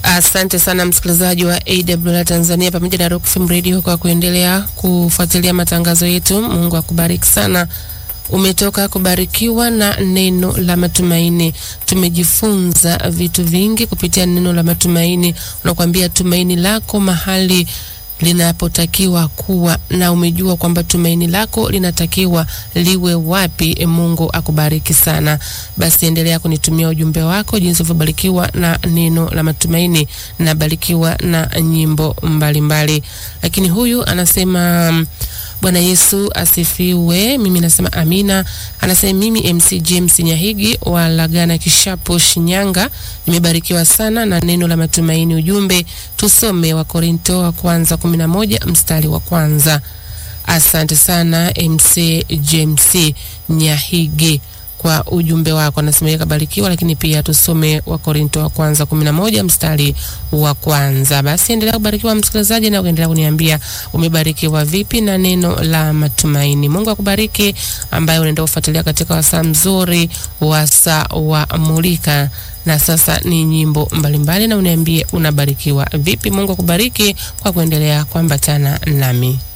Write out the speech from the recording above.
Asante sana msikilizaji wa AWR Tanzania pamoja na Rock FM Radio kwa kuendelea kufuatilia matangazo yetu. Mungu akubariki sana. Umetoka kubarikiwa na neno la matumaini. Tumejifunza vitu vingi kupitia neno la matumaini. Unakwambia tumaini lako mahali linapotakiwa kuwa, na umejua kwamba tumaini lako linatakiwa liwe wapi. E, Mungu akubariki sana. Basi endelea kunitumia ujumbe wako jinsi ulivyobarikiwa na neno la matumaini. Nabarikiwa na nyimbo mbalimbali mbali. Lakini huyu anasema Bwana Yesu asifiwe. Mimi nasema amina. Anasema mimi MC James Nyahigi wa Lagana Kishapo, Shinyanga, nimebarikiwa sana na neno la matumaini. Ujumbe tusome wa Korinto wa kwanza kumi na moja mstari wa kwanza. Asante sana MC James Nyahigi kwa ujumbe wako, anasema kabarikiwa, lakini pia tusome wa Korinto wa kwanza kumi na moja mstari wa kwanza. Basi endelea kubarikiwa msikilizaji, na uendelea kuniambia umebarikiwa vipi na neno la matumaini. Mungu akubariki, ambaye unaenda kufuatilia katika wasaa mzuri, wasaa wa mulika na sasa ni nyimbo mbalimbali mbali, na uniambie unabarikiwa vipi. Mungu akubariki kwa kuendelea kuambatana nami.